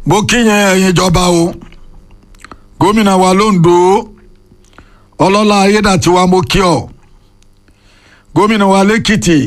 mo kíyàn ẹ̀yin ìjọba o gómìnà wa londo ọlọ́lá ayédàtiwa mo kí ọ gómìnà wa lẹ́kìtì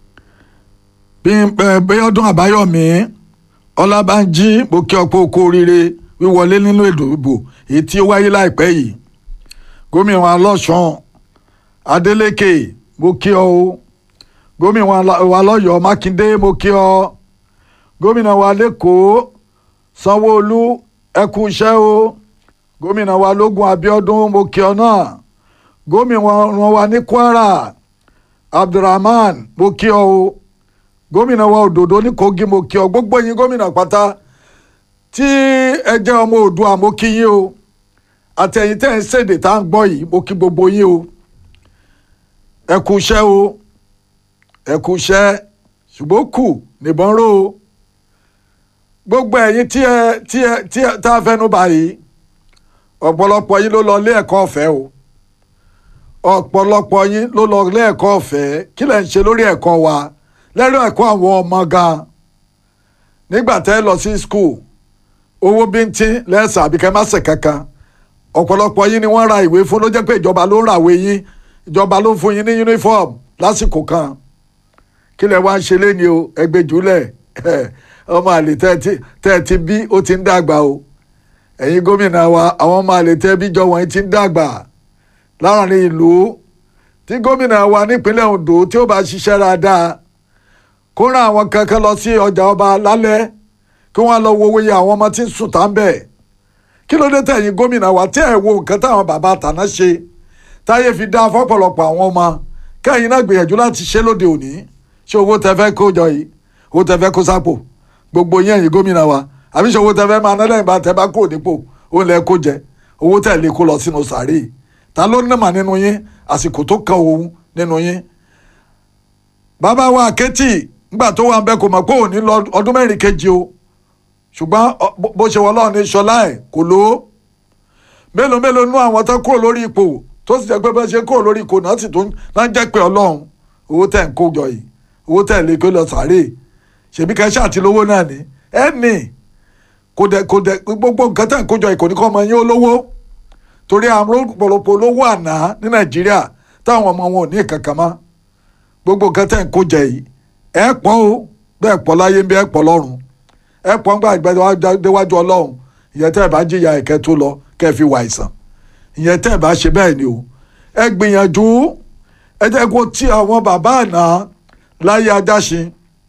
bíọ́dún àbáyọ̀mí ọlábànjí mo kí ọ pé o kú oríire wíwọlé nínú ètò ìbò èyí tí ó wáyé láìpẹ́ yìí gómìnà wa lọ́sàn adeleke mo kí ọ o gómìnà wa lọ́yọ̀ọ́ mákindé mo kí ọ gómìnà wa lẹ́kọ̀ọ́ sanwó-olu ẹ kú iṣẹ́ o gómìnà wa lógún abiodun mo kí ọ náà gómìnà wa ní kwara abdulrahman mo kí ọ o gómìnà wa òdòdó ní kogi mo kí ọ gbogbo yín gómìnà pátá tí ẹ jẹ́ ọmọ oòdùà mo kí yín o àtẹ̀yìn tẹ́ ẹ̀ ń ṣèdè tá à ń gbọ́ yìí mo kí gbogbo yín o ẹ kú iṣẹ́ o ẹ kú iṣẹ́ ṣùgbọ́n kù nìbọn ró o gbogbo ẹ̀yin tí ẹ tí ẹ tí ẹ tá a fẹnu báyìí ọ̀pọ̀lọpọ̀ yín ló lọ ilé ẹ̀kọ́ ọ̀fẹ́ o ọ̀pọ̀lọpọ̀ yín ló lọ ilé ẹ̀kọ́ ọ̀fẹ́ kí lẹ̀ ń ṣe lórí ẹ̀kọ́ wa lẹ́rọ ẹ̀kọ́ àwọn ọmọ gan nígbà tẹ́ lọ sí skul owó bíntín lẹ́sà àbíkẹ́ má ṣe kankan ọ̀pọ̀lọpọ̀ yín ni wọ́n ra ìwé fún ló jẹ́ pé ìjọba ló ń ràwé yín ìjọba ló ń fún yín ní uniform lásìkò kan kí lẹ̀ wá ń ṣe léni o ẹgbẹ́ jùlẹ̀ ọmọ àlè tẹ́ ẹ ti bí ó ti ń dàgbà o ẹ̀yin gómìnà wa àwọn ọmọ àlè tẹ́ bí jọ wọ̀nyí ti ń dàgbà láàrin ìlú tí gómìnà wa nípínlẹ̀ Ondo tí ó bá ṣiṣẹ́ dáadáa kó rán àwọn kankan lọ sí ọjà ọba lálẹ́ kí wọ́n lọ wo iye àwọn ọmọ tí ń sùn tán bẹ́ẹ̀ kí ló dé tẹ̀yin gómìnà wa tí ẹ̀ wo nǹkan táwọn bàbá àtàná ṣe táyé fi dá fọ́pọ̀lọpọ̀ àwọn ọmọ kẹ́yìn náà gbìyànjú láti ṣe lóde òní ṣé owó tẹ fẹ́ kó jọ yìí owó tẹ fẹ́ kó sápò gbogbo yín ẹ̀yin gómìnà wa àbí ṣe owó tẹ fẹ́ máa ná lẹ́yìn bá tẹ bá kúrò nípò ó lẹ kó jẹ owó tẹ lè kó lọ sínú sàárè ta ló ń nàmà nínú yín àsìkò tó kan òun nínú yín. bàbá wa àkẹ́tì nígbà tó wà ń bẹ kò mọ̀ pé òní lọ ọdún mẹ́rin kejì o ṣùgbọ́n bó ṣe wọlé ọ̀ní ṣọlá ẹ̀ kò ló mélòó mélòó nú àwọn tó kúrò lórí ipò tó sì jẹ́ pé bá ṣe kúrò lórí ipò náà sì tó ń jẹ́ pé ọlọ́run owó tẹ̀ ń kó jọ yìí owó tẹ̀ lè kó lọ sàárè ṣèbí kẹṣẹ àti lówó náà ni ẹ nì kò dẹ kò dẹ gbogbo nǹkan tẹ̀ ń kó jọ yìí kò ní kọ́ ọmọ yín olówó torí àwọn ọ̀pọ̀lọpọ̀ olówó àná ní nàìjíríà táwọn ọmọ wọn ò ní kankan mọ́ gbogbo nǹkan tẹ̀ ń kó jẹ yìí ẹ pọ̀ o bẹ́ẹ̀ pọ̀ láyé ń bí ẹ pọ̀ lọ́run ẹ pọ̀ ń gbà déwájú ọlọ́run ìyẹn tẹ́ ẹ bá jìyà ẹ̀kẹ́ tó lọ kẹ́ ẹ fi wà àìsàn ìyẹn tẹ́ ẹ bá ṣe bẹ́ẹ̀ ni o ẹ gbìyànjú ẹ jẹ́ kó tí àwọn bàbá àná láyé ajáṣin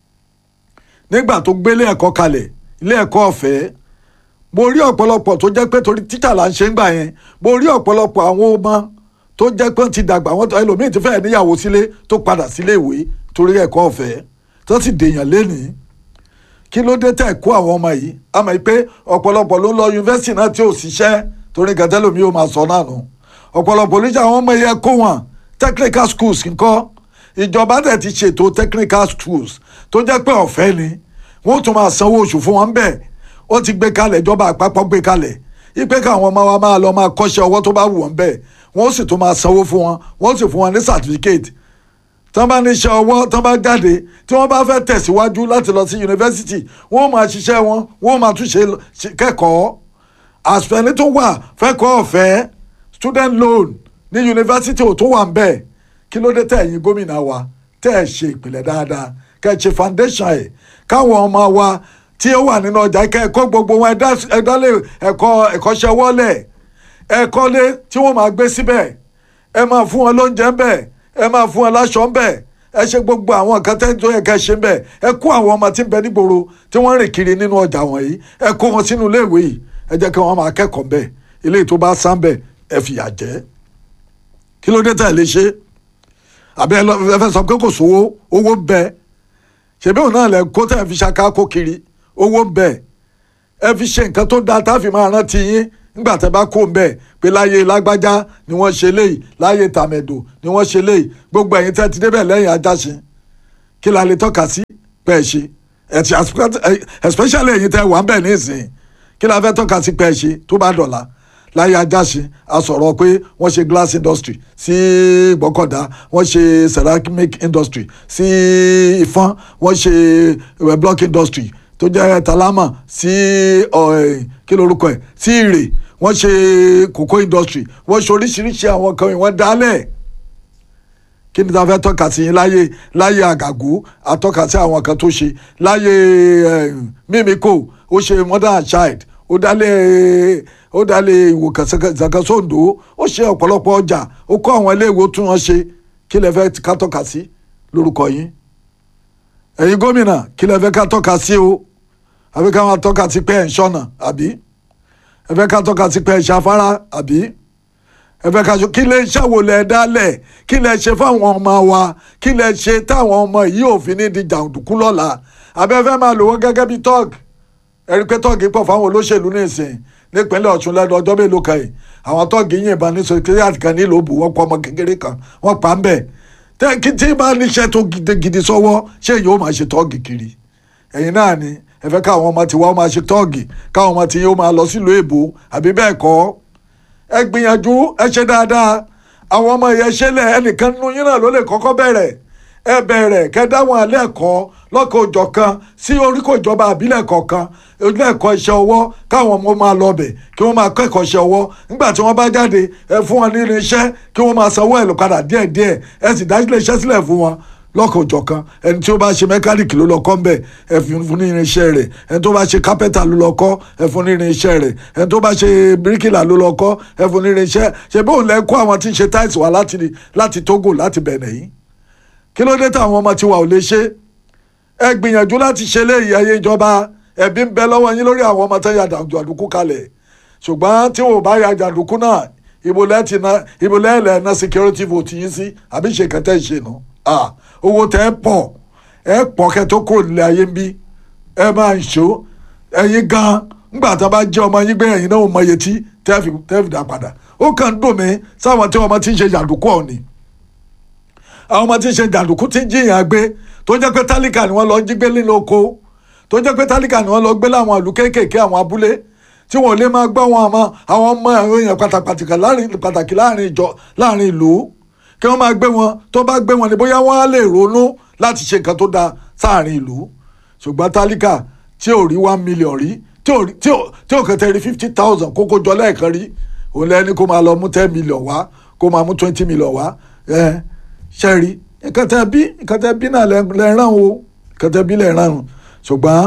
nígbà tó gbélé ẹ̀kọ́ kalẹ̀ ilé ẹ̀kọ́ ọ̀fẹ́ mo rí ọ̀pọ̀lọpọ̀ tó jẹ́ pé torí títà là ń ṣe ń gbà yẹn mo rí ọ̀pọ̀lọpọ̀ àwọn ọmọ tó jẹ́ pé ti dàgbà àwọn ẹlòmíín ti fẹ́ẹ̀ níyàwó sílé tó padà sílé ìwé torí ẹ̀kọ́ ọ̀fẹ́ tó sì dèèyàn lénìí kí ló dé tẹ̀ kó àwọn ọmọ yìí a mọ̀ pé ọ̀pọ̀lọpọ̀ ló ń lọ yunifásitì náà tí ò ṣiṣẹ́ torí gàtẹ́lómi ò máa sọ náà nù ọ̀pọ̀lọpọ̀ oníṣẹ́ àwọn ọmọ yẹn kó wọn technical schools nǹkan ìjọba dẹ̀ ti ṣètò technical schools tó jẹ́ pé ọ̀fẹ́ ni wọ́n tún máa sanwó oṣù fún wọn bẹ́ẹ̀ ó ti gbé kalẹ̀ ìjọba àpapọ̀ gbé kalẹ̀ ipe káwọn ọmọ wa máa lọ máa kọ́ṣẹ́ ọwọ́ tó bá wù wọ́n bẹ́ẹ̀ wọ́n sì tún máa sanwó fún wọn wọ́n sì fún wọn ní certificate tí wọ́n bá ní iṣẹ́ ọwọ́ tí wọ́n bá jáde tí wọ́n bá fẹ́ tẹ̀síwájú láti lọ sí yunifásitì wọ́n máa ṣiṣẹ́ wọn wọ́n máa tún ṣe kẹ́kọ̀ọ́ àṣùfẹ́ni tó wà fẹ́kọ̀ọ́ ọ̀fẹ́ student loan ní yunifásitì ò tó wà ń bẹ́ẹ̀ kí ló dé tẹ̀ ẹ̀yin gómìnà wa tẹ́ ẹ̀ ṣe ìpìlẹ̀ dáadáa kẹ́ ẹ̀ ṣe foundation ẹ̀ káwọn ọmọ wa tí ó wà nínú ọjà kẹ́ ẹ̀ kọ́ gbogbo wọn ẹ̀dálé ẹ̀kọ́ ẹ̀kọ́ṣẹ́ wọlé ẹ̀kọ́lé tí wọ́n máa gbé síbẹ̀ ẹ máa fún wọn lóúnjẹ ńbẹ̀ ẹ máa fún wọn láṣọ ńbẹ̀ ẹ ṣe gbogbo àwọn nǹkan tẹ́ tó yẹ kẹ́ ẹ ṣe ńbẹ̀ ẹ kó àwọn ọmọ tí ń bẹ nígboro tí wọ́n rìn kiri nínú ọjà wọ̀nyí ẹ kó wọn sínú iléèwé yìí ẹ jẹ́ kí wọ́n máa kẹ́kọ̀ọ́ ńbẹ̀ ilé tó bá sá ńbẹ̀ ẹ fìyà jẹ kí ló dé tẹ̀ lé ṣe àbí ẹ fẹ́ sọ pé kò sówó owó ń bẹ ṣèbí òun náà lẹ kó tẹ̀ fi ṣaká kó kiri owó ń bẹ ẹ fi ṣe nǹkan tó dáa tá a fi máa rántí yín nígbà tẹ́ bá kó ń bẹ pé láyé lágbájá ni wọ́n ṣe léyìí láyé tàmẹ̀dò ni wọ́n ṣe léyìí gbogbo ẹ̀yin tẹ́ ti débẹ̀ lẹ́yìn ajáṣin kí la lè tọ́ka sí pé ẹ ṣe especially ẹ̀yin tẹ́ wà ń bẹ̀ nísìnyí kí la fẹ́ tọ́ka sí pé ẹ ṣe tó bá dọ̀la láyé ajáṣin a sọ̀rọ̀ pé wọ́n ṣe glass industry sí ìgbọ́kọ̀dá wọ́n ṣe ceramic industry sí ìfọ́n wọ́n ṣe block industry tó jẹ́ talama sí kí lorúkọ ẹ̀ sí ìrè wọ́n ṣe cocoa industry wọ́n ṣe oríṣiríṣi àwọn kan wọ́n dálẹ̀ kí ni ta fẹ́ tọ́ka sí láyé láyé àgàgù àtọ́ka sí àwọn kan tó ṣe láyé mímíkò ó ṣe mother and child ó dálé ó dálé ìwòkàn zakasondo ó ṣe ọ̀pọ̀lọpọ̀ ọjà ó kọ́ àwọn iléèwé tún wọn ṣe kí lẹ fẹ́ ká tọ́ka sí lórúkọ yín ẹ̀yin gómìnà kí lẹ fẹ́ ká tọ́ka sí o àbí ká máa tọ́ka sí pé ẹ̀ ń ṣọ́nà àbí ẹ fẹ́ ká tọ́ka sí pé ẹ̀ ṣàfárá àbí ẹ fẹ́ ká ṣe kí lẹ ṣàwò lẹ dálẹ̀ kí lẹ ṣe fáwọn ọmọ wa kí lẹ ṣe táwọn ọmọ yìí ò fi ní di jàǹdùkú lọ́la àbẹ́fẹ́ máa lò wọ́n gẹ́gẹ́ bí tọ́ọ̀gì ẹ̀rí pé tọ́ọ̀gì pọ̀ fáwọn olóṣèlú nísìn nípínlẹ̀ ọ̀ṣun lẹ́nu ọjọ́ mélòó kan yìí àwọn tọ́ọ̀gì yìnbọn ní sọkírẹ́àtì kan nílò òbú wọ́n pọ̀ ọmọ kékeré kan wọ́n pa ń bẹ̀ tẹ́kí tí bá níṣẹ́ tó gidigidi sọ́wọ́ ṣé yóò máa ṣe tọ́ọ̀gì kiri ẹ̀yin náà ni ẹ fẹ́ káwọn ọmọ tiwa máa ṣe tọ́ọ̀gì káwọn ọmọ tí yóò máa lọ sílùú èbó àbí bẹ́ẹ̀ kọ́ ẹ gbìyànjú ẹ ṣe dáadáa àwọn ọmọ yẹn ṣẹlẹ̀ ẹnìkan nínú yín náà ló lè kọ́kọ́ bẹ̀rẹ̀ ẹ bẹ̀rẹ̀ kẹ́ dáwọn alẹ́ ẹ̀kọ́ lọ́kọ̀ òjọ̀ kan sí oríkò ìjọba àbílẹ̀ kọ̀ọ̀kan ilé ẹ̀kọ́ iṣẹ́ ọwọ́ káwọn ọmọ máa lọ bẹ̀ kí wọ́n máa kọ́ ẹ̀kọ́ iṣẹ́ ọwọ́ nígbà tí wọ́n bá jáde ẹ fún wọn ní irinṣẹ́ kí wọ́n máa sanwó ẹ̀ lọ́kadà díẹ̀díẹ̀ ẹ sì dá ilé iṣẹ́ sílẹ̀ fún wọn lọ́kọ̀ òjọ̀ kan ẹni tí ó bá ṣe mẹkáníìkì ló lọ kọ́ ńbẹ̀ ẹ fún ní irinṣẹ́ rẹ̀ ẹni tó bá ṣe kápẹ́tà ló lọ kọ́ ẹ fún ní irinṣẹ́ rẹ̀ ẹni tó bá ṣe bíríkìlà ló lọ kọ́ ẹ fún ní irinṣẹ́ ṣe bóun lẹ kó àwọn tí ń ṣe táìsì wá láti Togo láti Benin yìí kí ló dé táwọn ọmọ tiwa ò lè ṣe ẹ gbìyànjú láti ṣe léyìí ayé ìjọba ẹbí ń bẹ lọ́wọ́ yín lórí àwọn ọmọ tó ya jàǹdùkú kalẹ̀ ṣùgbọ́n tí wọn ò bá ya jàǹdùkú náà ìbòlẹ́ ti na ìbòlẹ́ ilẹ̀ na security vote yín sí àbí ṣe kẹtẹ́ ṣe nù owó tẹ́ ẹ pọ̀ ẹ pọ̀ kẹ́ tó kúrò nílé ayé ń bí ẹ máa ń ṣó ẹ̀yin gan ńgbà tá a bá jẹ́ ọmọ yín gbé ẹ̀yin náà ò mọ iye tí tẹ́ẹ̀fì tẹ́ẹ̀fì dá padà ó kàn ń dùn mí sáwọn tí ọmọ ti ń ṣe jàǹdùkú ọ̀nì àwọn ọmọ tí ń ṣe jàǹdùkú tí ń jiyàn gbé tó jẹ́ pé tálíkà ni wọ́n lọ jí gbé nínú oko tó jẹ́ pé tálíkà ni wọ́n lọ gbé láwọn ìlú kéékèèké àwọn abúlé tí wọ́n lè máa gbọ́ wọn àmọ́ àwọn ọmọ èèyàn pàtàkì láàrin ìjọ láàrin ìlú kí wọ́n máa gbé wọn tó bá gbé wọn ni bóyá wọ́n á lè ronú láti ṣe nǹkan tó dáa sáàrin ìlú ṣùgbọ́n tálíkà tí ò rí one million rí tí ò kẹtẹ rí fifty thousand kókó jọ lẹ́ẹ̀kan rí òun lẹ́ni kó máa lọ mú ten million wá kó máa mú twenty million wá ṣẹ́rí nǹkan tẹ́ bí nǹkan tẹ́ bí náà lẹ́ràn o nǹkan tẹ́ bí lẹ́ràn o ṣùgbọ́n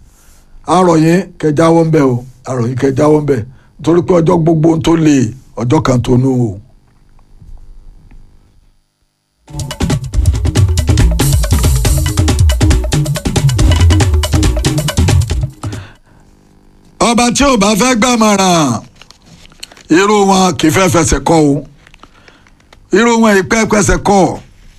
àrò yín kẹjáwọ́ ń bẹ̀ o àrò yín kẹjáwọ́ ń bẹ̀ nítorí pé ọjọ́ gbogbo tó lè ọjọ́ kan tó nù o. ọba tí ò bá fẹ́ gbàmọ̀ràn irú wọn kì í fẹ́ fẹsẹ̀ kọ́ o irú wọn ìpẹ́ pẹsẹ̀ kọ́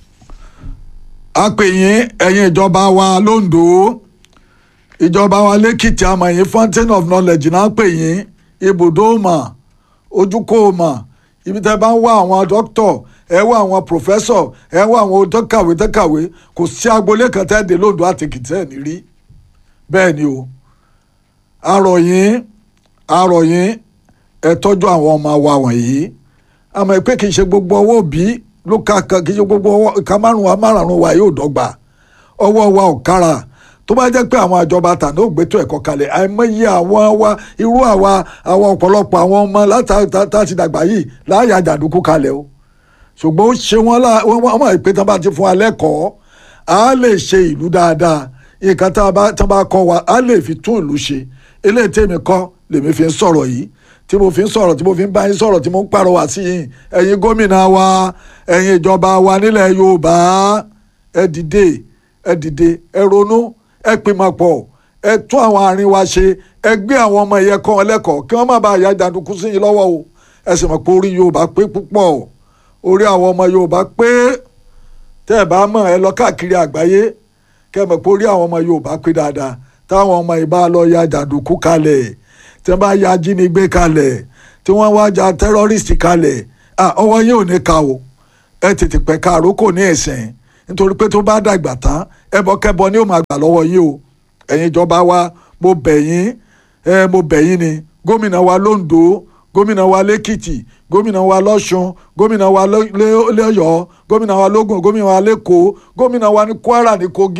a pè yín ẹ̀yin ìjọba wa londo ìjọba wa lẹ́kìtì àmọ̀yìn fountain of knowledge náà pè yín ibùdó mà ojúkò mà ibi tẹ́ bá ń wá àwọn dókítọ̀ ẹ wá àwọn pòfẹ́sọ̀ ẹ wá àwọn tọ́kàwé tọ́kàwé kò sí agboolé kan tẹ́ dé londo àti èkìtì ẹ̀ ní rí bẹ́ẹ̀ ni o arọ̀ yín arọ̀ yín ẹ tọ́jú àwọn ọmọ wa wọ̀nyí àmọ́ pé kì í ṣe gbogbo ọwọ́ òbí ló ka kan kì í ṣe gbogbo ọwọ́ ìka márùn-ún wa márùn-ún wa yóò dọ́gba ọwọ́ wa ò kára tó bá jẹ́ pé àwọn àjọba tàná ò gbétò ẹ̀kọ́ kalẹ̀ àìmọye àwọn wa irú àwa àwọn ọ̀pọ̀lọpọ̀ àwọn ọmọ láti dàgbà yìí láàyè àjàdùkú kalẹ̀ o ṣùgbọ́n ó ṣe wọ́n lá wọ́n mọ̀ pé tán bá ti fún alẹ́ kọ́ a lè ṣe ìlú dáadáa nǹkan tán bá kọ́ wa a lè fi tún ìlú ṣe eléyìí tèmi kọ́ lèmi fi ń sọ̀rọ̀ yìí tí mo fi ń sọ̀rọ̀ tí mo fi ń bá yín sọ̀rọ̀ tí mo ń pàrọwà sí yín ẹ̀yin gómìnà wa ẹ̀yin ìjọba wa nílẹ̀ Yorùbá ẹ dìde ẹ dìde ẹ ronú ẹ pìmọ̀pọ̀ ẹ tún àwọn àárín wa ṣe ẹ gbé àwọn ọmọ ìyẹn kọ́ wọn lẹ́kọ̀ọ́ kí wọ́n má bàa ya jàǹdùkú sí yín lọ́wọ́ o ẹ sì mọ̀ pé orí Yorùbá pé púpọ̀ orí àwọn ọmọ Yorùbá pé tẹ́ ẹ bá mọ̀ ẹ lọ káàkiri àgbáyé kẹ́ ẹ mọ̀ pé orí àwọn ọmọ Yorùbá pé dáadáa táwọn ọmọ ìbá lọ ya jàǹdùkú kalẹ̀ tí wọ́n bá ya ajínigbé kalẹ̀ tí wọ́n wá ja tẹ́rọ́rìstì kalẹ̀ ọwọ́ yín ò ní ka o ẹ tètè pẹ́ ká àrókò ní ẹ̀sìn nítorí pé tó bá dàgbà tán ẹbọkẹbọ ni ó máa gbà lọ́wọ́ yín o ẹ̀yin ìjọba wa mo bẹ̀ yín ẹ mo bẹ̀ yín ni gómìnà wa londo gómìnà wa lẹ́kìtì gómìnà wa lọ́ṣun gómìnà wa lọ́yọ̀ọ́ gómìnà wa lógùn gómìnà wa lẹ́kọ̀ọ́ gómìnà wa ní kwara ní kogi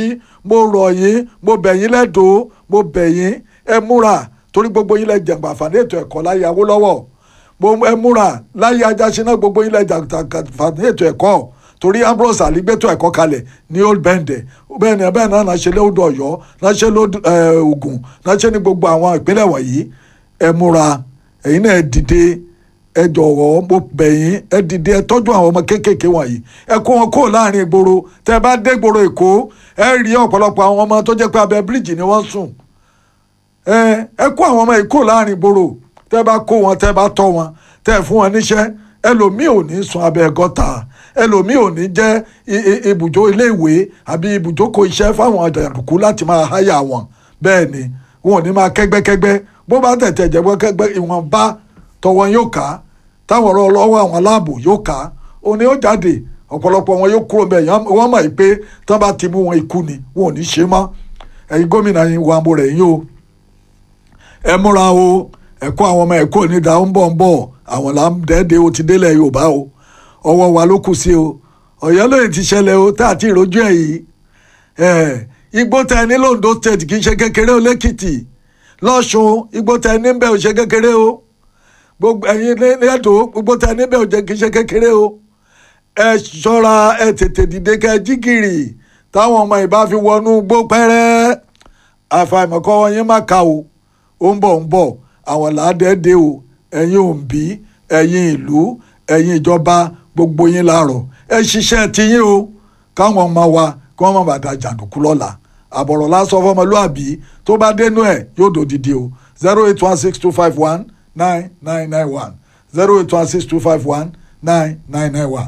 mo rọ̀ yín mo bẹ̀ yín lẹ́dọ̀ọ́ mo bẹ̀ yín ẹ múra torí gbogbo yín lẹ jẹ̀gbà àǹfààní ètò ẹ̀kọ́ láyé Awólọ́wọ̀ mo ẹ múra láyé Ajáṣiná gbogbo yín lẹ jẹ̀gbà àǹfààní ètò ẹ̀kọ́ torí Ambrose Ali gbẹ́tọ̀ ẹ̀kọ́ kalẹ̀ ní Old Bende bẹ́ẹ̀ ni bẹ́ẹ̀ náà náà ṣe lóòdù Ọ̀yọ́ náà ṣe lóòdù Ògùn náà ṣe ní gbogbo àwọn ìpínlẹ̀ wọ̀nyí ẹ múra ẹ̀yin náà ẹ dìde ẹ jọ̀wọ́ mo bẹ̀ yín ẹ dìde ẹ tọ́jú àwọn ọmọ kéékèèké wọ̀nyí ẹ kó wọn kó láàrin ìgboro tẹ́ ẹ bá dé ìgboro Èkó ẹ rí ọ̀pọ̀lọpọ̀ àwọn ọmọ tó jẹ́ pé abẹ́ bíríìjì ni wọ́n sùn ẹ ẹ kó àwọn ọmọ yìí kó láàrin ìgboro tẹ́ ẹ bá kó wọn tẹ́ ẹ bá tọ́ wọn tẹ́ ẹ fún wọn níṣẹ́ ẹlòmíì ò ní sun abẹ́ gọ́tà ẹlòmíì ò ní jẹ́ ibùdó iléèwé àbí ibùjókòó iṣẹ́ fáwọn àjàǹdùkú láti máa háyà wọn bẹ́ẹ̀ ni wọn ò ní máa kẹ́gbẹ́kẹ́gbẹ́ bó bá tẹ̀tẹ̀ jẹ́ kẹ́gbẹ́ ìwọ̀nba tọwọ́ yóò ká táwọn ọ̀rọ̀ ọlọ́wọ́ àwọn aláàbò yóò ká òní ó jáde ọ̀pọ̀lọpọ̀ wọn yóò kúrò bẹ́ẹ̀ wọ́n mọ̀ pé tán bá ti mú wọn ikú ni wọn ò ní ṣe mọ́ ẹ̀yin gómìnà yín wà mo rẹ̀ yín o ẹ múra o ẹ̀kọ́ àwọn ọmọ ẹ̀kọ́ onídà ń bọ̀ ń bọ̀ àwọn là ń dẹ́ẹ̀dẹ́ o ti délẹ̀ Yorùbá o ọwọ́ wa ló kù sí o Ọ̀yọ́ lóye ti ṣẹlẹ̀ o tá àti ìrójú ẹ̀ yìí igbó tẹ ní londo state kì í ṣe kékeré o lẹ́kìtì lọ́ṣun igbó tẹ ní bẹ́ẹ̀ ò ṣe kékeré o gbogbo ẹ̀yin lẹ́dọ̀ gbogbo tẹ ní bẹ́ẹ̀ ò kì í ṣe kékeré o ẹ ṣọ́ra ẹ tètè dìde kẹ jígìrì táwọn ọmọ ìbá fi wọnú gbó pẹ́rẹ́ àfàìmọ̀kọ́ wọn yín má ka o ó ń bọ̀ ń bọ̀ àwọn làádẹ́ẹ́dẹ́ o ẹ̀yin òǹbí ẹ̀yin ìlú ẹ̀yin ìjọba gbogbo yín láàrọ̀ ẹ ṣiṣẹ́ tiyín o káwọn ọmọ wa kí wọ́n má bàa da jàǹdùkú lọ́la àbọ̀rọ̀ lásán fọmọlúàbí tó bá dénú ẹ̀ yóò dòdìdí o zero eight one six two five one nine nine nine one zero eight one six two five one nine nine nine one.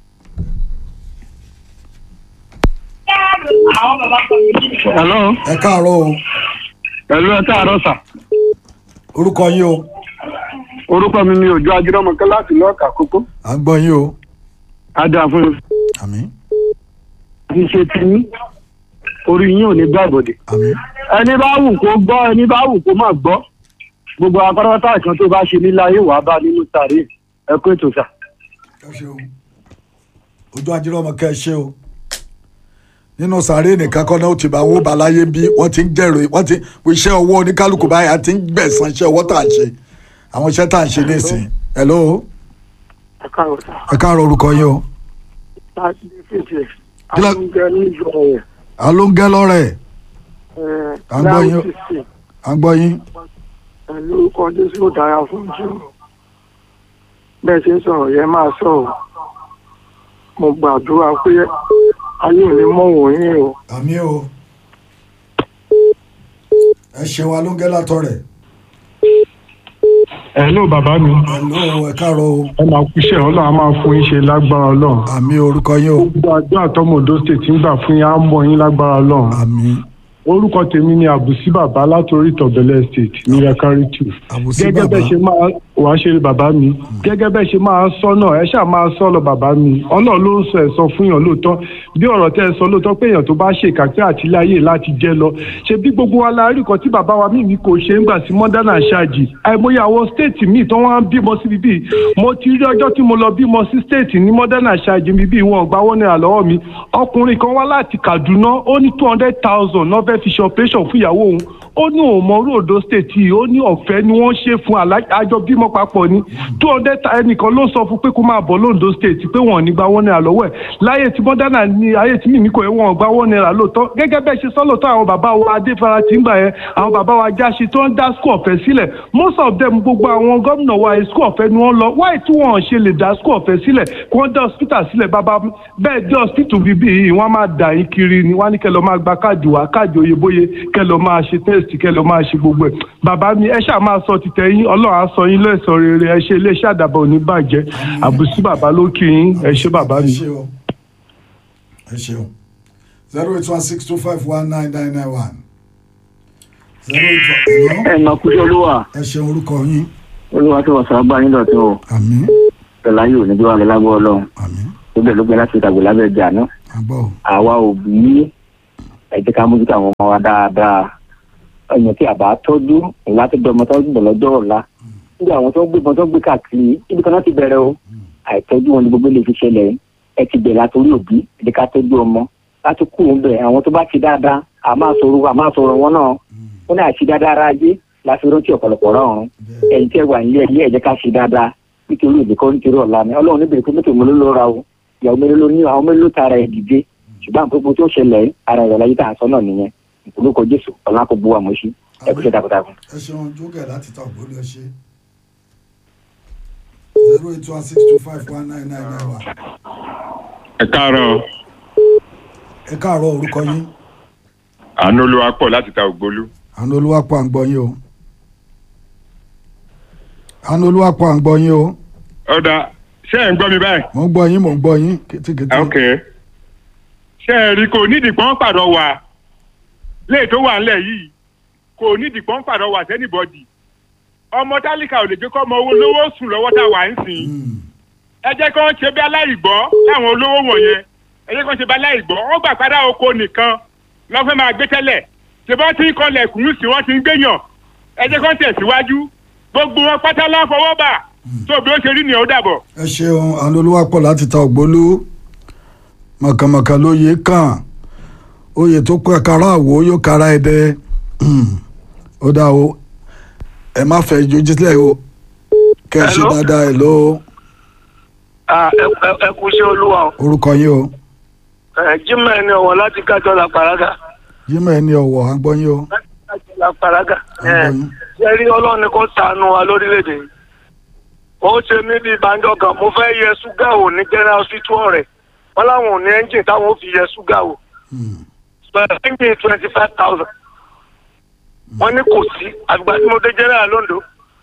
hello. ẹ káàárọ̀ o pẹ̀lú ẹ káàárọ̀ sà. orúkọ yín o orúkọ mi ni òjò ajírọ́mọkẹ́ láti lọ́ọ̀kà kókó. à ń gbọ́ yín o adá fún mi. àmín kì í ṣe tiyín orí yín ò ní gbàgbọ́dé. àmín ẹni bá wù kó gbọ́ ẹni bá wù kó má gbọ́ gbogbo apárápátá kan tó bá ṣe nílé ayé wàá bá nínú sàárè ẹ kó ètò sà. ẹ ṣe o ojú ajírọ́mọ kẹ́ ẹ ṣe o nínú sàárè nìkan kọ́ náà ó ti bá owó baláyé bí wọ́n ti ń jẹ̀rọ wọ́n ti iṣẹ́ ọwọ́ oníkálukú báyìí àti ń gbẹ̀sán iṣẹ́ ọwọ́ tá à ń ṣe àwọn iṣẹ́ tá à ń ṣe nísìn hello ẹ káàárọ̀ sà. ẹ káàárọ̀ orúkọ yín o láti fèsì Kí la- àlùjẹ ní ìjọ yẹn. alóńgẹ́ lọ́rẹ̀ À ń gbọ́ yín. à ń gbọ́ yín pẹ̀lú orúkọ jésù ó dára fún jù bẹ́ẹ̀ ṣe ń sọ̀rọ̀ yẹn máa sọ̀rọ̀ mo gbàdúrà pé ayé ò ní mọ̀ wọ̀nyí o. àmì o ẹ ṣeun alóńgẹ́ látọ̀rẹ̀ Hello bàbá mi hello ẹ káàárọ̀ o ẹ máa kú iṣẹ́ ọlọ́run á máa fún yín ṣe lágbára ọlọ́run àmì orúkọ yín o gbogbo àjọ àtọmọdé state ń gbà fún yín á mọ yín lágbára ọlọ́run àmì orúkọ tèmi ni àbùsí bàbá látòrí ìtọ̀bẹ̀lẹ̀ state ní yakari two àbùsí gẹ́gẹ́ bàbá bẹ́ẹ̀ ṣe máa wà á ṣe bàbá mi gẹ́gẹ́ bẹ́ẹ̀ ṣe máa sọ náà ẹ ṣáà máa sọ lọ bàbá mi ọlọ́run ló ń sọ ẹ̀ sọ fún yàn lóòótọ́ bí ọ̀rọ̀ tẹ́ ẹ sọ lóòótọ́ pé èèyàn tó bá ṣe ìkàpẹ́ àtìláyè láti jẹ́ lọ ṣe bí gbogbo wa la rí kan tí bàbá wa mímí kò ṣe ń gbà sí modern àṣàjì àìmọye àwọn stéètì míì tó wọ́n á bímọ síbi bíi mo ti rí ọjọ́ tí mo lọ bímọ sí stéètì ní modern àṣàjì mi bíi wọn gbà wọ́n náírà lọ́wọ́ mi ọkùnrin kan wá láti Kaduna ó ní two hundred thousand náà fẹ́ fi ṣe operation fún ìyàwó òun ó ní òun mọ ròdó state yìí ó ní ọ̀fẹ́ ni wọ́n ṣe fún alá- àjọ bímọ papọ̀ ni two hundred ẹnìkan ló sọ fún pé kó máa bọ̀ lóńdó state pé wọ́n ò ní gba one naira lọ́wọ́ ẹ̀ láyé tí mọ́dánà ní ayé tí mímí kò yẹ wọ́n gba one naira lóòótọ́ gẹ́gẹ́ bẹ́ẹ̀ ṣe sọ́lọ́tọ́ àwọn bàbá wa adéfara tí ń gbà yẹn àwọn bàbá wa jáṣe tó ń dá school ọ̀fẹ́ sílẹ̀ most of them gbogbo àwọn gómìnà wa school ọ̀fẹ́ ni wọ́n lọ wáyé tí wọ́n ṣe lè dá school ọ̀fẹ́ sílẹ̀ kí wọ́n dá hospital sílẹ̀ bàbá bẹ́ẹ̀ dé hospital bíbí yìí wọ́n á máa dà yín kiri ni wọ́n á ní kẹ́ lọ máa gba káàdì wá káàdì oyeboye kẹ́ lọ máa ṣe test kẹ́ lọ máa ṣe gbogbo ẹ̀ bàbá mi ẹ ṣáà máa sọ títẹ̀ yín ọlọ́run á sọ yín lẹ́sọ̀ rere ẹ ṣe iléeṣẹ́ àdàbọ̀ ò ní bàjẹ́ àbùsí bàbá ló kí yín ẹ ṣe bàbá ẹ mi. ṣeun ẹ ṣeun zero eight one six two five one nine nine nine one zero eight one hello ẹ máa kú sí olúwa ẹ ṣeun orúkọ yín olúwa tó wà sábà yín dọ̀tún o àmín pẹ̀lú ayé òní bí wà lọ lágbó ọlọ́run àmín tó bẹ̀ ló gbé láti ìtàgbé lábẹ́ ìjà náà àgbọ̀ o àwa òbí ẹ jẹ́ ká mójútó àwọn ọmọ wa dáadáa ẹ̀yìn tí àbá tọ́jú ìwà tó dọmọ tó gbọ̀ lọ́jọ́ ọ̀la nígbà àwọn tó ń gbé wọn tó ń gbé káàkiri ibi kan náà ti bẹ̀rẹ̀ o àìtọ́jú wọn ni gbogbo lè fi ṣẹlẹ̀ ẹ ti bẹ̀rẹ̀ àtòrí òbí ẹ jẹ́ ká tọ́jú ọmọ láti kú òun bẹ̀ àwọn tó bá ti dáadáa a máa sọ̀rọ̀ a máa sọ̀rọ̀ wọn náà ó ní àti dáadáa ara ajé láti rántí ọ̀pọ̀lọpọ̀ rọrùn ẹ̀yin tí ẹ wà nílé ẹ̀yẹ ẹ̀jẹ̀ ká ṣe dáadáa nítorí òbí kan nítorí ọ̀la ni ọlọ́run níbi ìpín mẹ́tò mélòó ló ra o ìyàwó mélòó ló ní àwọn mélòó ló tara ẹ̀ dìde ṣùgbọ́n àpòpọ̀ tó ṣẹlẹ̀ ara ìrọ̀ láyé tá à ń sọ náà nìyẹn ìpolókọ jésù ọ̀la kò bu àmọ́ṣí ẹ kú ṣe takuntakun. ẹ ṣeun jókè láti ta ògbólé ọṣẹ zero eight one six two five one nine nine nine one. ẹ káàárọ̀ ẹ káàárọ̀ orúkọ yín àánú olúwa pọ̀ láti ta ògbólú àánú olúwapọ̀ à ń gbọ́ yín o àánú olúwapọ̀ à ń gbọ́ yín o ọ̀dà ṣé ẹ̀ ń gbọ́ mi báyìí. mò ń gbọ́ yín mò ń gbọ́ yín kétékété. ok ṣé ẹ rí kò nídìí pọ́n pàdọ̀ wà léè tó wà ńlẹ̀ yìí kò nídìí pọ́n pàdọ̀ wà sẹ́nìbọ̀dì ọmọ tálíkà ò lè jẹ́ kọ́ ọmọ owó lówó sùn lọ́wọ́ tá a wà ń sìn Hmm. ẹ jẹ́ kí wọ́n ṣe bí aláìgbọ́ láwọn olówó wọ̀nyẹn ẹ jẹ́ kí wọ́n ṣe bí aláìgbọ́ wọ́n gbà padà oko nìkan lọ́fẹ́ máa gbé tẹ́lẹ̀ ṣe bá ti ń kọlẹ̀ kùn sí wọ́n ti ń gbéyàn ẹ jẹ́ kí wọ́n tẹ̀síwájú gbogbo wọn pátá láfọwọ́ bà tó bí ó ṣe rí nìyẹn ó dàbọ̀. ẹ ṣeun àánú olúwapọ̀ láti ta ògbólú mọ̀kànmọ̀kàn lóye kàn oyè tó kọ́ ẹ̀ka àwò yóò kára ẹ̀ dẹ́ ó dá o ẹ má fẹ́ ìjójú sílẹ̀ o kẹ́ ẹ ṣe Hello? dáadáa ẹ̀ ló Ah, ẹ- ẹ- ẹ kú sí olúwa o orúkọ yín o Ẹ, jimoh ẹni ọ̀wọ̀ láti kájọ la paraga jimoh ẹni ọ̀wọ̀ à ń gbọ́ yín o láti kájọ la paraga à ń gbọ́ yín ṣe rí ọlọ́run ni kò ṣàánú wa lórílẹ̀‐èdè yìí ó ṣe mí bíi banjọ kan mo fẹ́ yẹ ṣúgà wò ní general hospital rẹ̀ wọ́n láwọn ò ní ẹ́ńjìn táwọn ò fi yẹ ṣúgà wò Hmm. ẹ́ńjìn twenty five thousand wọ́n ní kò sí àgbà tí mo dé general londo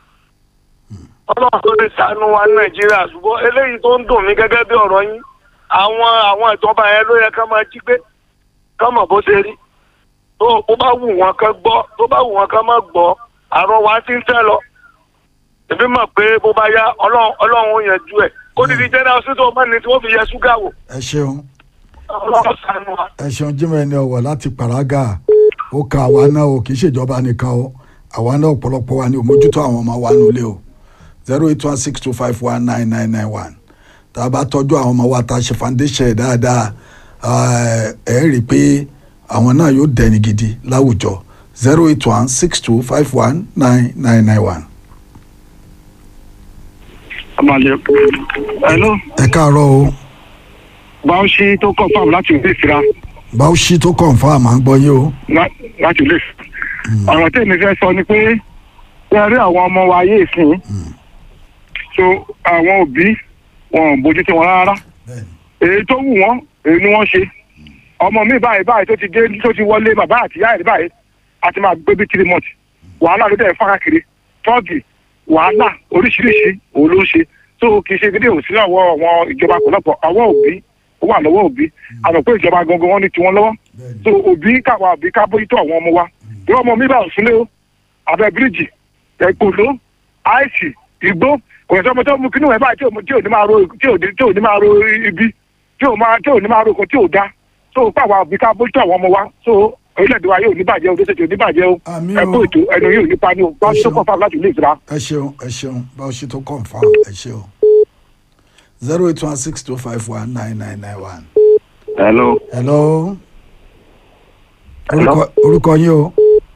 ọlọ́run tó lè ṣàánú wa ní nàìjíríà ṣùgbọ́n eléyìí tó ń dùn mí gẹ́gẹ́ bí ọ̀rọ̀ yín àwọn àwọn ìjọba yẹn ló yẹ ká máa jí gbé ká mọ̀ bó ṣe rí tó bó bá wù wọn kán gbọ́ tó bá wù wọn kán má gbọ́ àrùn wa ti ń tẹ́ lọ èmi mọ̀ pé bó bá yá ọlọ́run ọlọ́run ó yanjú ẹ̀ kó dídí general hospital ọmọ ní tí wọ́n fi yẹ ṣúgà wò ẹ ṣeun ọlọ́run ṣàánú wa. ẹ ṣeun jimoh ẹni ọ̀wọ̀ láti paraga ó ka àwa náà o kì í ṣèjọba nìkan o àwa náà ọ̀pọ̀lọpọ̀ wa ni ò mójútó àwọn ọmọ wa nílé o zero eight one six two five one nine nine nine one tá a bá tọ́jú àwọn ọmọ wa tá a ṣe foundation ẹ̀ dáadáa ẹ ẹ rí i pé àwọn náà yóò dẹni gidi láwùjọ zero eight one six two five one nine nine nine one. hello ẹ káàárọ̀ o báwọ̀ṣí tó confam láti ilé ìfira báwo ṣí tó confam à ń gbọ́ yín o. lá- láti ilé ìfira ọ̀rọ̀ tí èmi fẹ́ sọ ni pé ẹ rí àwọn ọmọ wa ayé ìsìn so àwọn òbí wọn ò bójú tí wọn rárá èyí tó wù wọn èyí ni wọ́n ṣe ọmọ mi báyìí báyìí tó ti dé tó ti wọlé bàbá àti ìyá ẹ̀ báyìí a ti máa gbé bí three months wàhálà ló dẹ̀ fára kiri tọ́ọ̀gì wàhálà oríṣiríṣi òun ló ń ṣe so kì í ṣe gidi òsì lọ́wọ́ àwọn ìjọba pọ̀lọpọ̀ àwọn òbí ó wà lọ́wọ́ òbí àmọ́ pé ìjọba gangan wọn ní tiwọn lọ́wọ́ so òbí káwa òbí ká bójútó àwọn ọmọ wa bí ọmọ mi bá ò sílé o abẹ́ bíríìjì ẹ̀kọ́ló àìsì igbó kò sí ọmọ tó mú kínú ẹ̀ báyìí tí ò tí ò ní máa ro tí ò ní tí ò ní máa ro ibi tí ò máa tí ò ní máa ro nǹkan tí ò da so káwa òbí ká bójútó àwọn ọmọ wa so orílẹ̀-èdè wa yóò ní bàjẹ́ o lóṣèlú ní bàjẹ́ o Àmín o. ẹ̀kọ́ ètò ẹnu yóò ní pani o bá Ẹ tó ṣeun. kọ́ fáwọn láti ilé ìtura. ẹ ṣeun ẹ ṣeun báwo ṣe tó confam ẹ ṣeun zero eight one six two five one nine nine nine one. hello hello. Hello. orúkọ orúkọ yín o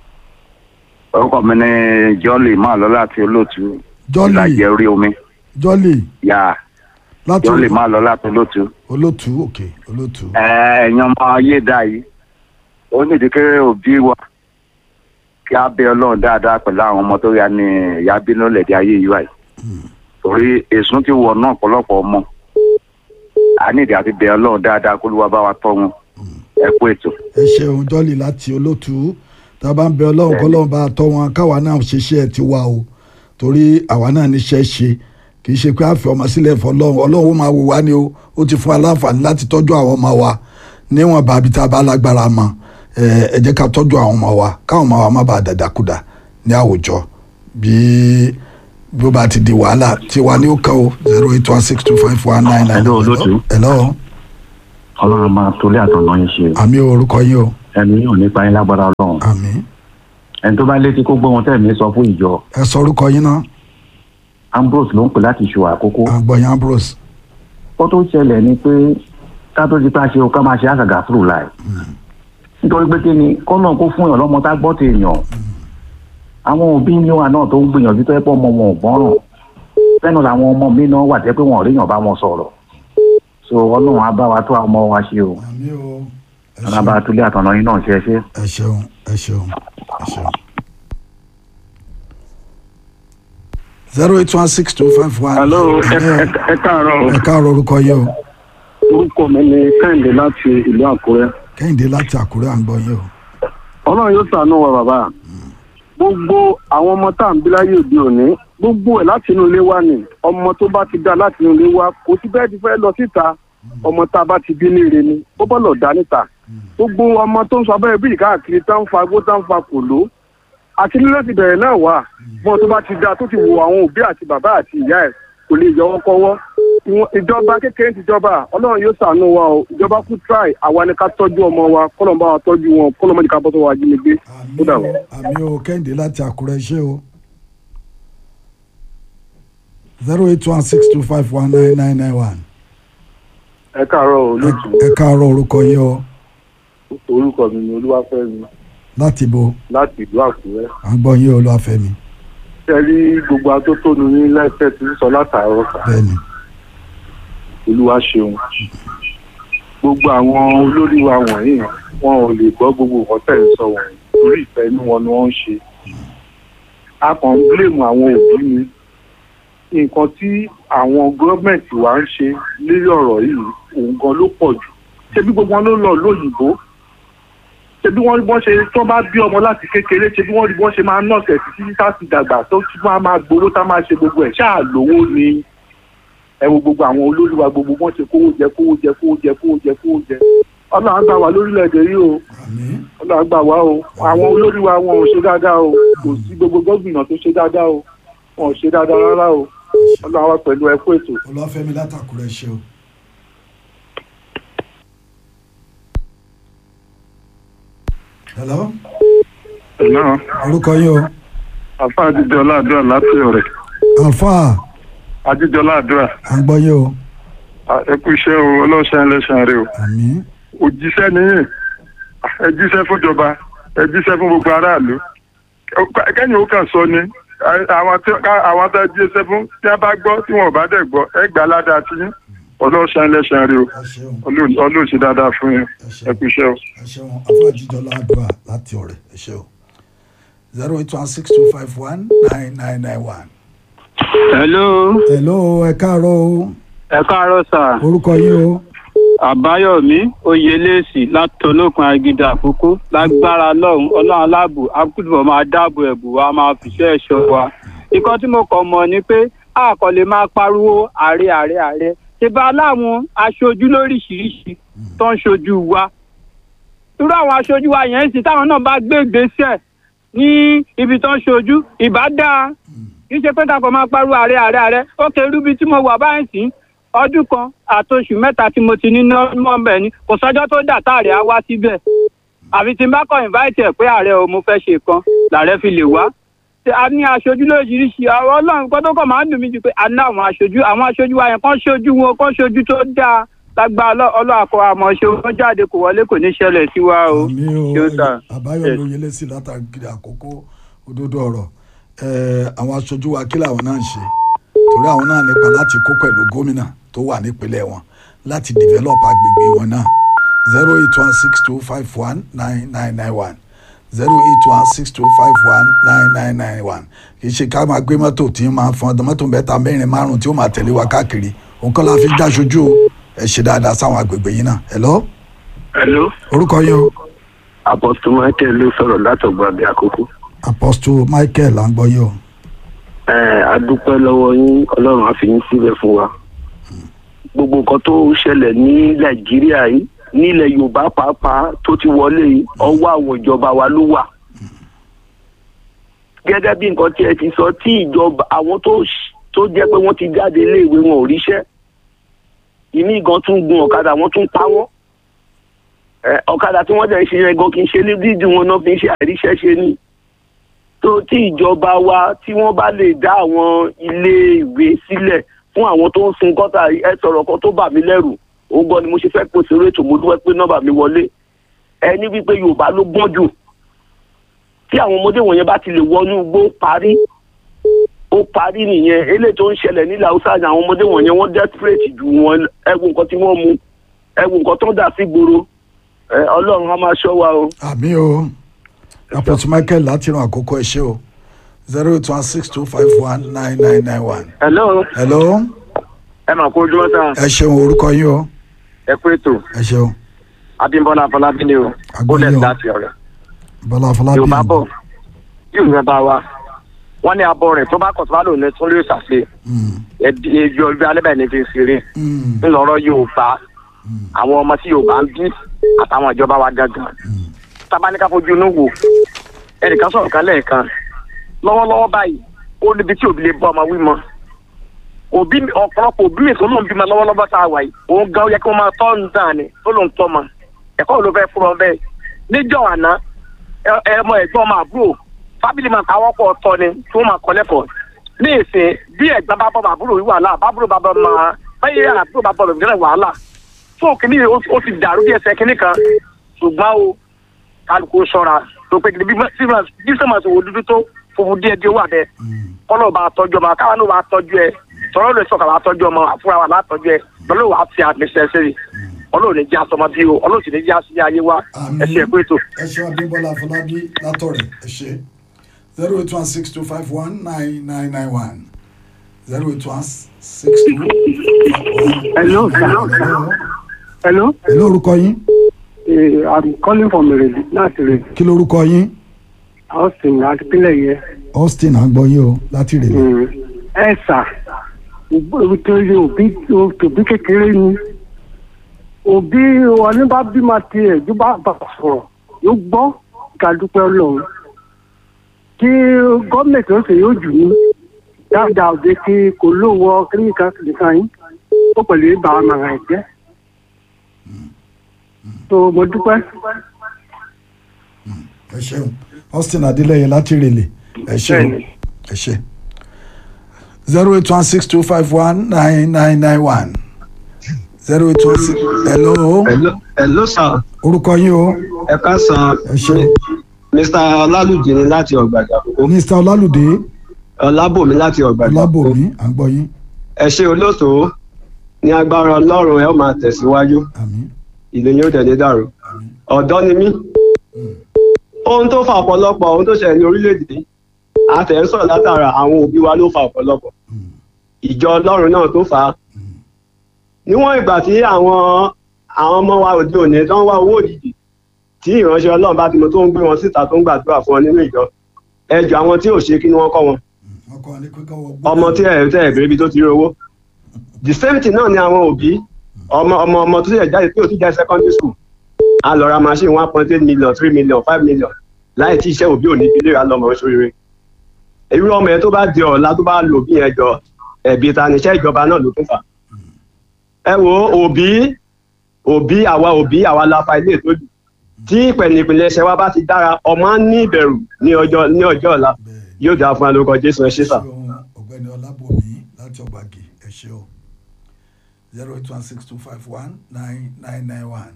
orúkọ mi ni jọ́lì máa lọ láti olóòtú jọ́lì ìlàjẹ orí omi jọ́lì yà láti jọ́lì máa lọ láti olóòtú. olótú òkè olótú. ẹ̀yin ọmọ ayé dá yìí ó nídìí kéré òbí wa kí á bẹ ọlọ́run dáadáa pẹ̀lú àwọn ọmọ tó yà ní ìyá bínú lẹ̀dí ayé yìí wáyé torí èsùn ti wọ̀ náà ọ̀pọ̀lọpọ̀ ọmọ a nídìí àti bẹ ọlọ́run dáadáa kó ló wá bá wa tọ́ wọn ẹ kú ètò. ẹ ṣeun jọ́lì láti olótú tá a bá ń bẹ ọlọ́run kọ́lọ́run bá a tọ́ wọn káwa náà ṣiṣẹ́ tiwa o torí àwa náà níṣẹ́ ṣe kì í ṣe pé a fi ọmọ sílẹ̀ fọlọ́run ọlọ́run ó máa wò wá ni o ó ti fún wa láǹfààní láti tọ́jú àwọn ọmọ wa níwọ̀n bàbí tá a bá lágbára mọ́ ẹ ẹ jẹ́ ká tọ́jú àwọn ọmọ wa káwọn ọmọ wa má bàa dàdàkúdà ní àwùjọ bí bí ó bá ti di wàhálà tiwa ní ó kàn ó zero eight one six two five one nine nine. Hello, olóòtú. hello ọlọ́run máa tolé àtọ̀nà yín ṣe àmì orúkọ yín o ẹnu yóò nípa yín lágbára ọlọ́run àmì ẹni tó bá létí kó gbọ́ ohun tẹ̀mí sọ fún ìjọ ẹ sọ orúkọ yín náà ambrose ló ń pè láti ṣù àkókò àgbọ̀yìn ambrose ó tó ṣẹlẹ̀ ni pé ká tó ti pa ṣe o ká máa ṣe àgàgà fúrò láì nítorí pé kí ni kọ́nà kó fún èèyàn lọ́mọ tá gbọ́ ti èèyàn àwọn òbí ní wa náà tó ń gbìyànjú tó yẹ pé ọmọ wọn ò gbọ́ràn fẹ́nu làwọn ọmọ mi náà wà tẹ́ pé wọn ò ríyàn bá wọn sọ̀rọ̀ so ọlọ́run á bá wa tó àwọn ọmọ wa ṣe o àmì o ẹ ọlọ́run á bá wa tó lé àtọ̀nà yín náà ṣe é ṣe. ẹ ṣeun ẹ ṣeun ẹ ṣeun. zero eight one six two five one. Hello, ẹ ẹ- ẹ káàárọ̀. ẹ káàárọ̀ orúkọ yìí o Orúkọ mi ni Kẹ́hìndé láti ìlú Àkúrẹ́. kẹ́hìndé láti àkúrẹ́ à ń gbọ́ yìí o. Ọlọ́run yóò ṣàánú wa bàbá. Gbogbo àwọn ọmọ tá à ń bí láyé òde òní, gbogbo ẹ̀ láti inú ilé wa ni. Ọmọ tó bá ti dá láti inú ilé wa, kò sí bẹ́ẹ̀ ti fẹ́ lọ síta. Ọmọ tá a bá ti bí níire ni, ó bọ́ lọ dá níta. Gbogbo ọmọ tó ń sọ abẹ́rẹ́ bíi káàkiri tá ń fa agbó tá ń fa kòló. Àti nílé ti bẹ̀rẹ̀ náà wà. Bọ́n tó bá ti dá tó ti wo àwọn òbí àti bàbá àti ìyá ẹ̀ kò lè yọwọ́ kọ́wọ́ ìwọ̀n- ìjọba kékeré ti jọba ọlọ́run yóò ṣàánú wa o ìjọba kú try àwa ni ká tọ́jú ọmọ wa kọ́lọ́n bá wa tọ́jú wọn kọ́lọ́n mọ́ni ká bọ́ sọ́wọ́ ajínigbé ó dà wọ́n. àmì o kẹ́hìndé láti àkúrẹ́ ṣé o. zero eight one six two five one nine nine nine one. ẹ káàárọ̀ olóòtú ẹ káàárọ̀ orúkọ yìí o orúkọ mi ni olúwàfẹ́mi láti bo láti ìlú àkúrẹ́. à ń gbọ́ yìí o olúwàfẹ́mi ṣe rí gbogbo atótónu ní lẹ́sẹ̀ tí ń sọ látàárọ̀ sá bẹ́ẹ̀ ni olúwa ṣeun gbogbo àwọn olórí wa wọ̀nyí wọn ò lè gbọ́ gbogbo nǹkan tẹ̀ ń sọ wọ̀nyí torí ìfẹ́ inú wọn ni wọ́n ń ṣe a kàn ń blame àwọn òbí ni nǹkan tí àwọn gọ́ọ̀mẹ̀ntì wa ń ṣe lórí ọ̀rọ̀ yìí òun gan ló pọ̀ jù ṣebí gbogbo wọn ló lọ lóyìnbó ṣebí wọ́n rí bọ́n ṣe tó bá bí ọmọ láti kékeré ṣebí wọ́n rí bọ́n ṣe máa nọ̀ọ̀sẹ̀ títí tá ti dàgbà tó tún máa máa gbowó tá máa ṣe gbogbo ẹ̀ ṣáà lówó ni ẹ wo gbogbo àwọn olóríwa gbogbo wọn ṣe kówó jẹ kówó jẹ kówó jẹ kówó jẹ kówó jẹ ọlọ́run gbà wá lórílẹ̀‐èdè yìí o àmì ọlọ́run gbà wá o àwọn olóríwa wọn ò ṣe dáadáa o kò sí gbogbo gómìnà tó ṣe dáadáa o wọn ò ṣe dáadáa rárá o ọlọ́run wá pẹ̀lú ẹ̀kú ètò. olúwàfẹ́mi láti àkúrẹ́ ṣé o. hello ẹ̀nà orúkọ yìí o àfa àjíjọlá àdúrà láti ọ̀rẹ́ alfa àjíjọlá àdúrà à ń gbọ́ yìí o ẹ kú iṣẹ́ o ọlọ́ṣẹ́ ẹlẹ́ṣẹ̀ rẹ o àmì òjíṣẹ́ nìyẹn ẹ jíṣẹ́ fúnjọba ẹ jíṣẹ́ fún gbogbo aráàlú kẹ́yìn ó kàn sọ ni àwọn tí àwọn tó jíṣẹ́ fún tí wọ́n bá gbọ́ tí wọ́n bá dẹ̀ gbọ́ ẹ gbà ládàá tí yín ọlọ́ṣẹ́ ẹlẹ́ṣẹ̀ rẹ o ẹ ṣeun ọlọ́ọ̀ṣẹ́ dáadáa fún yín ẹ kú iṣẹ́ o. ẹ ṣeun afáàjíjọlá àdúrà láti ọ̀rẹ́ ẹ ṣe o zero eight one six two five one nine nine nine one. hello hello ẹ káàárọ̀ o ẹ káàárọ̀ sà orúkọ yìí o àbáyọmí oyelèsì látọlọkùn agídá àkókò lágbára lọhùnún ọlọ́run aláàbò akúndùbọ máa dáàbò ẹbù wa máa fìṣẹ́ ẹ̀ṣọ́ wa nǹkan tí mo kàn mọ̀ ni pé a kò lè máa pariwo ààrẹ ààrẹ ààrẹ ṣe bá láwọn aṣojú lóríṣìíríṣìí tó ń ṣojú wa irú àwọn aṣojú wa yẹn sì táwọn náà bá gbé ìgbésẹ̀ ní ibi tó ń ṣojú ìbá dáa kì í ṣe pé kakọ̀ máa pariwo ààrẹ ààrẹ ààrẹ ó kéré ibi tí mo wà báyìí sí ọdún kan àtoṣù mẹ́ta tí mo ti ní nọ́ọ̀mọ̀ ni kò sọ́jọ́ tó dà táàrẹ̀ á wá síbẹ̀ àfi tí n bá kọ́ invite ẹ̀ pé ààrẹ o mo fẹ́ ṣe kan làárẹ̀ fi lè wá Ṣé a ní aṣojú lóríṣiríṣi àwọn ọlọ́run kan tó kọ̀ máa ń dùn mí ju pé a ní àwọn aṣojú àwọn aṣojú wa yẹn kán ṣojú wọn kán ṣojú tó dáa lágbá ọlọ́àkọ àmọ́ ṣe wọn jáde kò wọlé kò ní ṣẹlẹ̀ sí wa o àmì ṣé ó sà. o àbáyọmí oyelèsì látàgídí àkókò òdodo ọ̀rọ̀ ẹ àwọn aṣojú wa kí làwọn náà ń ṣe torí àwọn náà nípa láti kó pẹ̀lú gómìnà tó wà nípínlẹ̀ wọn láti develop agbègbè wọn náà zero eight one six two five one nine nine nine one zero eight one six two five one nine nine nine one kì í ṣe ká máa gbé mọ́tò tí máa fọn ọdún mọ́tò mẹ́ta mẹ́rin márùn tí ó máa tẹ̀lé wa káàkiri nǹkan la fi já aṣojú o ẹ ṣe dáadáa sáwọn agbègbè yìí náà hello hello orúkọ yín o apostle michael ló sọ̀rọ̀ látọ̀gbà bí àkókò. apostle michael là ń gbọ́ yín o ẹ adúpẹ́ lọ́wọ́ yín ọlọ́run á fi yín síbẹ̀ fún wa. gbogbo nǹkan tó ṣẹlẹ̀ ní nàìjíríà yìí nílẹ̀ yorùbá pàápàá tó ti wọlé yìí ọwọ́ àwọn ìjọba wa ló wà. gẹ́gẹ́ bí nǹkan tí ẹ ti sọ tí ìjọba àwọn tó ṣ- tó jẹ́ pé wọ́n ti jáde iléèwé wọn ò ríṣẹ́ ìmí gan tún gun ọ̀kadà wọ́n tún pa wọ́n Ẹ, ọ̀kadà tí wọ́n dẹ̀ ń ṣe yẹn gan kì í ṣe ní dídùn wọn náà fi ń ṣe àìríṣẹ́ ṣe ni tó tí ìjọba wa tí wọ́n bá lè dá àwọn ilé ìwé sílẹ̀ fún àwọn tó ń sun gọ́tà ẹ sọ̀rọ̀ kan tó bà mí lẹ́rù ó gbọ́ ni mo ṣe fẹ́ pé sórí ètò mo dúpẹ́ pé nọ́mbà mi wọlé ẹni wípé yorùbá ló gbọ́n jù tí àwọn ọmọdé wọ̀nyẹn bá ti lè wọnú igbó parí ó parí nìyẹn eléyìí tó ń ṣẹlẹ̀ nílẹ̀ haúsá ni àwọn ọmọdé wọ̀nyẹn wọ́n desperate jù wọn ẹ wo nǹkan tí wọ́n mu ẹ wo nǹkan tó ń dà sí gbòòrò ẹ ọlọ́run á máa ṣọ́ wa o. àmì o apọ̀tù michael láti ran àkókò ẹ ṣe o zero eight one six two five one nine nine nine one. hello hello ẹ mà kó ojúmọ́ sáà ẹ ṣeun orúkọ yín o ẹ kú ètò ẹ ṣeun abímbọ́lá afọlábí ni o Agbóyin bólẹ̀ o. láti ọ̀rẹ́ bọ́lá afọlábí yorùbá bọ̀ yorùbá bá wa wọ́n ní abọ́ rẹ̀ tó bá kọ̀ tó bá lò ní tún lè ṣàṣe Mm, ẹbí ẹbí ọjọ́ alẹ́ báyìí ní fi ń ṣeré mm, ńlọrọ̀ yorùbá àwọn ọmọ tí yorùbá ń bí àtàwọn ìjọba wa gangan tábánikà fojú inú wò ẹnìkan sọ̀rọ̀ kan lẹ́ẹ̀kan lọ́wọ́lọ́wọ́ báyìí ó níbi tí òbí lè bọ́ ọmọ wí mọ́ òbí mi- ọ̀pọ̀lọpọ̀ òbí mi tó ló ń bímọ lọ́wọ́lọ́wọ́ tá a wà yìí òun gan yẹ kí wọ́n máa tọ́ ń dàn ní tó ló ń tọ́ ma ẹ̀kọ́ wo ló fẹ́ fún ọ bẹ́ẹ̀ níjọ́ àná ẹ- ẹ mọ ẹ̀gbọ́n ọmọ àbúrò fábìlì máa káwọ́ pọ̀ tọ́ ni tí wọ́n máa kọ́ lẹ́kọ̀ọ́ ní ìsìn bí ẹ̀gbọ́n bá bọ́ ọmọ àbúrò yìí wàhálà bábúrò bá bọ́ ọmọ báyìí àbúrò bá bọ́ ọmọ ìgbẹ́rẹ̀ wàhálà fún òkìní ó ti dàrú bí ẹsẹ̀ kínní kan ṣùgbọ́n o kálukú ṣọ́ra tó pé bí bí sọ́mà ti wò dúdú tó funfun díẹ̀ díẹ̀ wà bẹ́ẹ̀ kọ́lọ́ bá tọ́jú ọmọ káwọn náà bá tọ́jú ẹ tọ́lọ́ lè sọ̀kà bá tọ́jú ọmọ àfúrà wà látọ́jú ẹ lọ́lọ́ wàá fi àmì ṣẹ́ṣẹ́ ọlọ́run ní já sọmọ bí o ọlọ́run sì ní já sí ayé wa Àmín. ẹ ṣe ẹ̀kú ètò. ẹ ṣeun abímbọ́lá afọlábí látọ̀rẹ̀ ẹ ṣe zero eight one six two five one nine nine nine one zero eight one six two Hello, hello Hello, hello orúkọ yín uh, I'm calling from Irele, láti Irele. kí lorúkọ yín Austin àti pínlẹ̀ yẹn. austin à ń gbọ́ yín o láti rèé Mm. Ẹ sà, nítorí òbí òbí kékeré ni. Òbí ọní bá bímọ tiẹ̀ tó bá bà sọ̀rọ̀ yóò gbọ́ ká dúpẹ́ ọlọ́run. Kí gọ́ọ̀mẹ̀ntì ó sì yóò jù ní dáadáa òde kí kò lówó kíníkà nìkan yín. Ó pẹ̀lú ìbá àmàrà ẹ̀jẹ̀. So mo dúpẹ́. ẹ ṣeun austin adélẹyẹ láti rèlè ẹ ṣeun ẹ ṣe zero eight one six two five one nine nine nine one zero eight one six hello Hello, hello sir. orúkọ yín o Ẹ káàsán. ẹ ṣeun Mr. Ọlálùjì ni láti ọ̀gbàjà àkókò. mr ọlálùdé Ọlábòmí láti ọ̀gbàjà àkókò. ọlábòmí à ń gbọ́ yín Ẹ ṣe olóòtú ní agbára Ọlọ́run ẹ ó máa tẹ̀síwájú. àmín Ìlú yóò tẹ̀lé dàrú. Ọ̀dọ́ ni mí. Ohun tó fa ọ̀pọ̀lọpọ̀ ohun tó ṣẹlẹ̀ ní orílẹ̀-èdè yìí, àtẹ̀ ń sọ̀rọ̀ látara àwọn òbí wa ló fa ọ̀pọ̀lọpọ̀. Ìjọ Ọlọ́run náà tó fà á. Níwọ̀n ìgbà tí àwọn àwọn ọmọ wa òde òní tó ń wá owó òjijì tí ìránṣẹ́ Ọlọ́run bá ti mọ tó ń gbé wọn síta tó ń gbàdúrà fún wọn nínú ìjọ ẹjọ́ àwọn tí ò ṣe kí ni wọ́n kọ́ wọn wọn kọ́ ní kíkọ́ wọ gbọ́ ọmọ tí ẹ̀ tẹ́ ẹ̀ bèrè ibi tó ti rí owó the same thing náà ni àwọn òbí ọmọ ọmọ ọmọ tó ṣẹ̀ jáde tí ò ti jáde secondary school a lọ ra machine one point eight million three million five million láì tí iṣẹ́ òbí ò ní ilé ra lọ́mọ oṣooṣire irú ọmọ yẹn tó bá di ọ̀la tó bá lò bí yẹn jọ ẹ̀bi ta níṣẹ́ ìjọba náà ló tún fà ẹ wo òbí òbí àwa òbí àwa la fa ilé ìtọ́jú tí ìpẹ̀lẹ̀pẹ̀lẹ̀ ṣẹ wa bá ti dára ọmọ á ní ìbẹ̀rù ní ọjọ́ ní ọjọ́ ọ̀la yóò dáa fún alókọ jésù ẹ ṣé sà. ṣeun ọ̀gbẹ́ni ọlábòmí láti ọgbàgì ẹ ṣe o zero eight one six two five one nine nine nine one.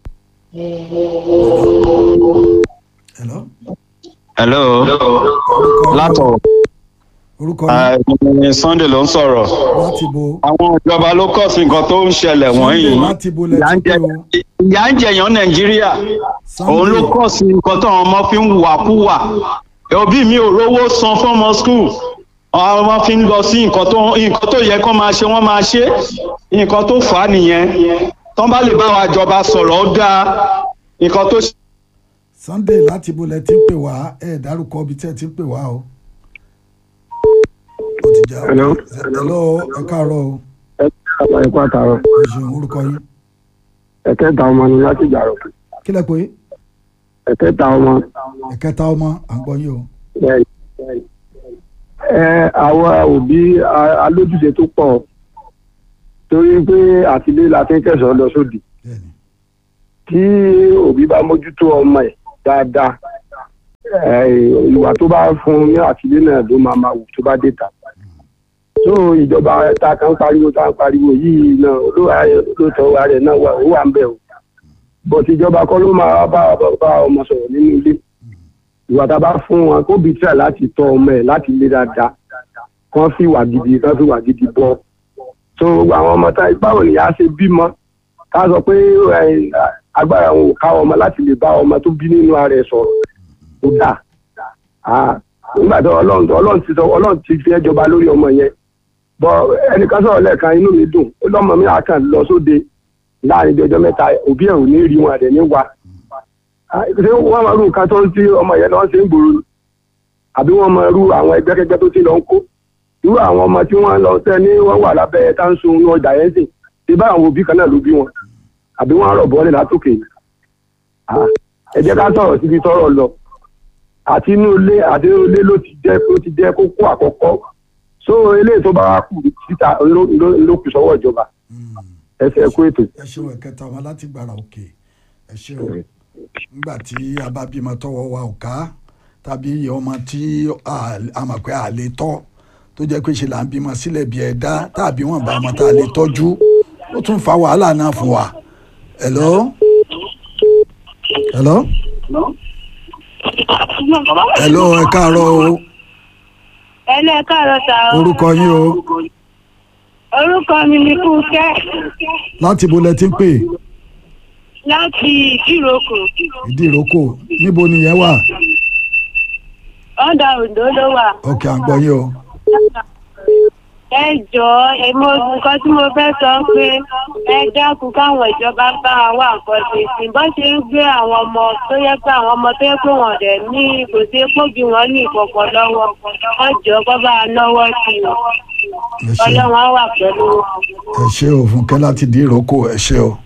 hello hello orúkọ látọ̀ orúkọ yín ẹ̀ẹ́dẹ̀gbẹ̀rẹ̀ sunday ló ń sọ̀rọ̀ láti bo àwọn ìjọba ló kọ̀ sí nǹkan tó ń ṣẹlẹ̀ wọ̀nyí sunday láti bo ìyà ń lẹ́tí jẹ pé o ìyà ń jẹyàn nàìjíríà òun ló sunday kọ̀ sí nǹkan tó àwọn ọmọ fi ń wàkúwà òbí mi ò rówó san fọ́mọ skul àwọn ọmọ fi ń lọ sí nǹkan tó nǹkan tó yẹ kó máa ṣe wọ́n máa ṣe nǹkan tó fà á nìyẹn tó bá lè bá wa jọba sọ̀rọ̀ ó dáa nǹkan tó ṣe sunday láti bo lẹ́tí pè wá ẹ̀ dárúkọ ibi tí ẹ ti ń pè wá o. ó ti já o Hello. hello ẹ káàárọ̀ o Àbá ẹ̀kọ́ àtàrọ̀. ẹ ṣeun orúkọ yín Ẹ̀kẹta ọmọ ni láti jàrọ̀. kí lẹ pé Ẹ̀kẹta ọmọ. ẹ̀kẹta ọmọ à ń gbọ́ yín o. Ẹ àwa òbí a- alójúṣe tó pọ̀ torí pé àtìlé la fi ń kẹsàn-án lọ sódì. bẹ́ẹ̀ni Tí òbí bá mójútó ọmọ ẹ̀ dáadáa, ẹ, ìwà tó bá fún un ní àtìlé náà ló máa máa wù tó bá dé ta. so ìjọba ta kan pariwo ta pariwo yìí náà lóòótọ́ wa rẹ̀ náà wà ó wà ń bẹ̀ o bọ̀t ìjọba kọ́ ló máa bá bá ọmọ sọ̀rọ̀ nínú ilé ìwà tá a bá fún wọn kó bí tíra láti tọ́ ọmọ ẹ̀ láti lé dáadáa kán fi wà gidi kán fi wà gidi bọ́ so àwọn ọmọ tá báwo ni a ṣe bímọ ká sọ pé ẹ, agbára wọn ò ká ọmọ láti lè bá ọmọ tó bí nínú ara ẹ̀ sọ̀rọ̀ kó dà Ah, nígbà tó ọlọ́run ọlọ́run ti sọ ọlọ́run ti fi ẹjọba lórí ọmọ yẹn bọ ẹnìkan sọ̀rọ̀ lẹ́ẹ̀kan inú mi dùn ó lọ́mọ mi àkàn lọ sóde láàrin bí ọjọ́ mẹ́ta òbí ẹ̀ ò ní rí wọn àdẹ̀ ní wa Ah, ṣé wọ́n máa rú nǹkan tó ń tí ọmọ yẹn lọ́ọ́ ṣe ń gbòòrò ni? àbí wọ́n máa rú àwọn ẹgbẹ́kẹgbẹ́ tó ti lọ ń kó irú àwọn ọmọ tí wọ́n lọ tẹ́ ní wọ́n wà lábẹ́ táǹsùn ní ọjà yẹn sìn ṣé bá àwọn òbí kan náà ló bí wọn àbí wọ́n rọ̀ bọ́ọ̀lì látòkè Ah, ẹ jẹ́ ká sọ̀rọ̀ síbi tọ́rọ̀ lọ àti inú ilé àti inú ilé ló ti jẹ́ ló ti jẹ́ kókó àkọ́kọ́ so eléyìí tó bá wá kù síta ló ló- ló kù sọ́wọ́ ìjọba ẹsẹ̀ ẹ̀kú ètò. ẹ ṣeun ẹ̀kẹta wọn láti gbàrà òkè ẹ ṣeun nígbà tí a bá bímọ tọwọ́ wa ò ká tàbí iye ọmọ tí a- a mọ̀ pé a lè tọ́ tó jẹ́ pé ṣe là ń bímọ sílẹ̀ bí ẹ̀dá tàbí wọn bá ọmọ tá a lè tọ́jú ó tún fa wàhálà náà fún wa. hello hello hello ẹ káàárọ̀ o ẹlẹ́ káàárọ̀ sà o. orúkọ yín o orúkọ mi ni fúnkẹ́ láti bo lẹ ti ń pè láti ìdíròkò ìdí ìrókò níbo nìyẹn wà ọ̀dà òǹdó ló wà. ọkẹ́ à ń gbọ́ yín o. ẹ jọ̀ọ́ ẹ mọ nǹkan tí mo fẹ́ sọ pé ẹ dákun káwọn ìjọba bá wa nǹkan ṣe sí bó ṣe ń gbé àwọn ọmọ tó yẹ pé àwọn ọmọ tó yẹ pé wọn dẹ̀ ní kò sí pòbí wọn ní ìkọ̀kọ̀ lọ́wọ́ wọn jọ kó bá a náwó sí i ọlọ́run á wà pẹ̀lú wọn. ẹ ṣe o fúnkẹ́ láti di ìrókò ẹ ṣe o.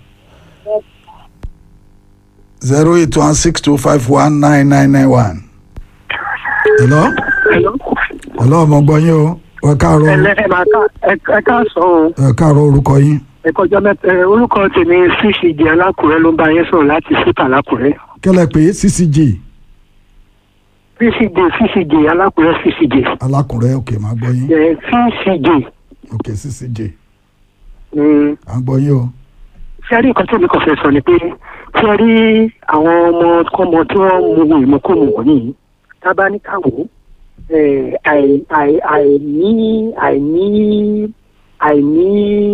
zero eight one six two five one nine nine nine one. hello. hello ọmọ gbọ́ yín o ẹ káàárọ̀ ẹlẹ ẹ máa ká ẹ- ẹ ká sọ o ẹ káàárọ̀ orúkọ yín. ẹ kọjá mẹ́ta ẹ, orúkọ tèmi ccg alákùrẹ́ ló ń bá yín sọ̀rọ̀ láti síta alákùrẹ́ kẹlẹ pé ccg ccg ccg alákùrẹ́ ccg alákùnrẹ́ òkè máa gbọ́ yín ẹ ccg òkè ccg mm, à ń gbọ́ yín o. ṣé ẹ rí nǹkan tí èmi kàn fẹ́ sọ ni pé ṣé ẹ rí àwọn ọmọ kọ́mọ tí wọ́n mu ìmúkúmu wọ̀nyí tábà ní káwọ́ ẹ, àì- àì- àìní àìní àìní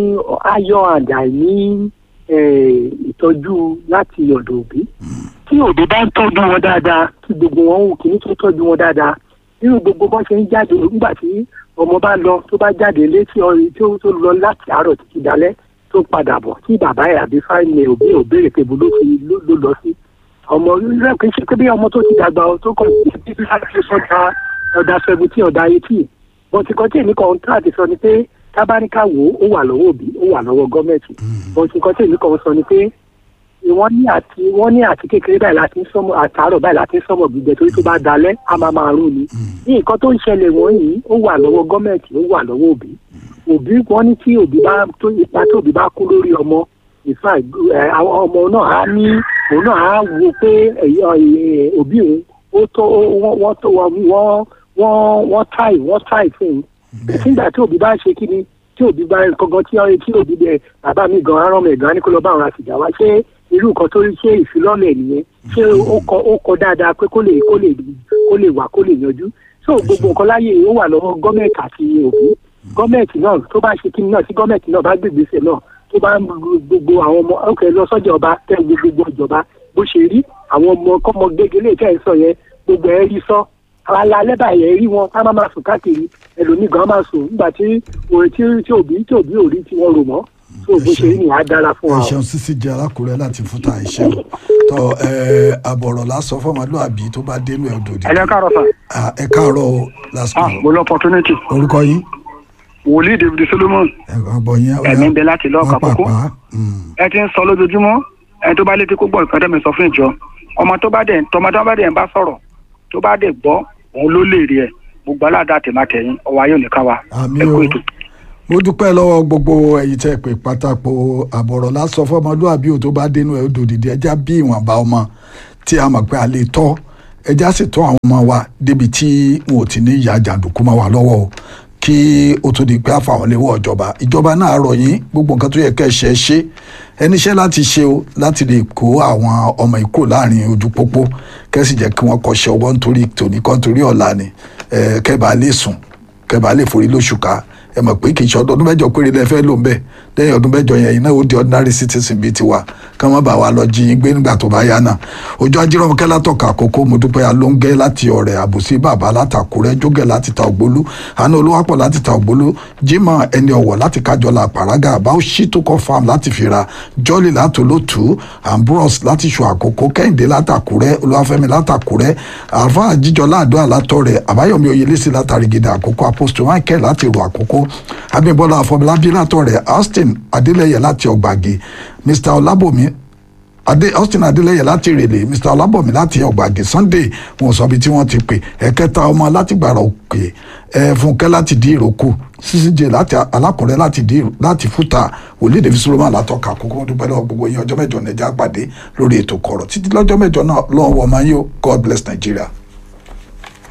ayọ̀ and àìní ẹ, ìtọ́jú láti ọ̀dọ̀ òbí tí òbí bá ń tọ́jú wọn dáadáa tí gbogbo wọn wù kíní tó tọ́jú wọn dáadáa nínú gbogbo bọ́n ṣe ń jáde nígbà tí ọmọ bá lọ tó bá jáde létí ọrin tí ó tó lọ láti àárọ̀ títí dalẹ́ tó padà bọ̀ tí bàbá ẹ̀ àbí fáìlì òbí ò béèrè pé ibo ló ti ló- ló lọ sí ọmọ rẹ kì í ṣe pé bí ọmọ tó ti dàgbà ọ tó kàn sí títí láti sọdá ọ̀dà seventeen ọ̀dà eighteen bọ́n ti kọ́ tí èmi kan tó àti sọ ni pé tábánikà wò ó wà lọ́wọ́ òbí ó wà lọ́wọ́ gọ́ọ̀mẹ̀ntì bọ́n ti kọ́ tí èmi kan sọ ni pé wọ́n ní àti wọ́n ní àti kékeré báyìí láti ń sọ́mọ àtàárọ̀ báyìí láti ń sọ́mọ gbígbẹ torí tó bá dalẹ̀ á máa máa rún ni. ní nǹkan tó ń ṣẹlẹ̀ wọ̀nyí ó wà lọ́wọ́ gọ́ọ̀mẹ̀ntì ó wà lọ́wọ́ òbí. òbí wọ́n ní tí òbí bá tó ipa tó òbí bá kú lórí ọmọ ìfà àwọn ọmọ náà á ní òun náà á wo pé ẹ̀yọ, ẹ̀, òbí òun ó tó ó- wọ́n wọ́n tó wọ́n wọ́n wọ́n táì wọ́n táì fún un. nígbà tí òbí bá ṣe kí ni tí òbí bá gangan tí ọ̀rẹ́ tí òbí bẹ bàbá mi gan arán mi gan ni kó lọ bá àwọn àtìjà wá ṣé irú nǹkan tó rí ṣé ìfilọ́lẹ̀ nìyẹn ṣé ó kọ ó kọ dáadáa pé kó lè kó lè kó lè wà kó lè yanjú so gbogbo nǹkan láyé ó wà lọ́wọ́ gọ́ọ̀mẹ̀ntì àti òbí gọ́ọ̀mẹ̀ntì náà tó bá ṣe kíni náà tí gọ́ọ̀mẹ̀ntì náà bá gbègbèsè náà tó bá ń lu gbogbo àwọn ọmọ ọkẹ lọ sọ́jà ọba tẹ gbogbo ìjọba bó ṣe rí àwọn ọmọ kọ́mọ gégélé tẹ́ ẹ sọ yẹn gbogbo ẹ rí sọ alẹ́ báyìí ẹ rí wọn ká má máa sùn káàkiri ẹlòmíì gan máa sùn nígbà tí òun tí tí òbí tí òbí ò rí tí wọ́n rò mọ́ tó bó ṣe rí ni á dára fún wa. ẹ ṣeun sísí jẹ alákùrẹ́ láti fúta ẹ ṣeun tọ ẹ àbọ̀rọ̀ lásán fọmọlúàbí tó bá dénú ẹ òdòdó. ẹ káàárọ̀ sà. Ah, ẹ káàárọ̀ o lásìkò ah mo lọ opportunity. orúkọ yín wòlíì david solomon ọgbọ yín ó yá. ẹ̀mí ń bẹ láti lọ́ọ̀ka kókó pápá ẹ ti ń sọ lójoojúmọ́ ẹni tó bá létí kó gbọ́ ìpẹ́ẹ́dẹ́ mi sọ fún ìjọ ọmọ tó bá dẹ̀ tọmọ tó bá dẹ̀ ń bá sọ̀rọ̀ tó bá dẹ̀ gbọ́ òun ló lè rí ẹ gbogbo aládàá tèmátẹ̀yìn ọwọ́ ayé òní ká wa àmì ẹ kú o ètò. mo dúpẹ́ lọ́wọ́ gbogbo ẹ̀yin tẹ́ pé pátákó àbọ̀rọ̀ lásán fọmọlúàbí ò tó bá dénú ẹ òdòdó ẹja bí ìwọ̀nba ọmọ tí a mọ̀ pé a lè tọ́ ẹja sì tọ́ àwọn ọmọ wa débi tí wọn ò ti ní ìyá jàǹdùkú mọ́ wa lọ́wọ́ o kí ó tó di pé àfàwọn léwọ́ ìjọba ìjọba náà rọ̀ yín gbogbo nǹkan tó yẹ kẹ́ ẹ ṣe é ṣe ẹniṣẹ́ láti ṣe o láti lè kó àwọn ọmọ ìkó láàrin ojú pópó kẹ́sì jẹ́ kí wọ́n kọ́ṣẹ́ ọwọ́ nítorí tòní kan torí ọ̀la ni ẹ, kẹ́bàá lè sùn kẹ́bàá lè forí lóṣù ká ẹ mọ̀ pé kì í ṣe ọdún mẹ́jọ péré lẹ fẹ́ lò ń bẹ̀ lẹ́yìn ọdún mẹ́jọ yẹn iná ó di ordinary citizen bíi tiwa ká má bàa wá lọ jí yín gbé nígbà tó bá yá náà ojú ajírọ̀mọ́kẹ́ látọ̀ka àkókò mo dúpẹ́ alóńgẹ́ láti ọ̀rẹ́ àbùsí bàbá látàkùrẹ́ jógẹ̀ láti ta ògbólú àná olúwapọ̀ láti ta ògbólú jimoh ẹni ọ̀wọ̀ láti kájọlá àpàrágà àbáwò ṣítòkọ farm láti fira jọ́lì látòlótù ambrose láti ṣù àkókò kẹ́hìndé látàkùrẹ́ olúwafẹ́mi látàkùrẹ́ alfa jíjọlá àdó àlátọ̀rẹ́ àbáyọ̀mí oyelẹ́sì látàrí gidi àkókò apostle michael láti rò àkókò abímbọ́lá afọlábí látọ̀rẹ́ austin adélẹ́yẹ láti ọgbàgì mr ọlábòmí adé austin adélẹyẹ láti rèlè mr ọlábọ̀mí láti ọgbàgì sunday wọn sọ bí tí wọ́n ti pè ẹ̀kẹta ọmọ láti gbàrà òkè ẹ fúnkẹ́ láti dí ìrókò ccj láti alákùnrẹ́ láti dí láti fúta wòlíì david solomon látọ̀ka kókó wọn dúpẹ́ lọ́wọ́ gbogbo yín ọjọ́ mẹ́jọ nẹ̀já pàdé lórí ètò kọ̀rọ̀ títí lọ́jọ́ mẹ́jọ náà lọ́wọ́ ọmọ yín o god bless nigeria.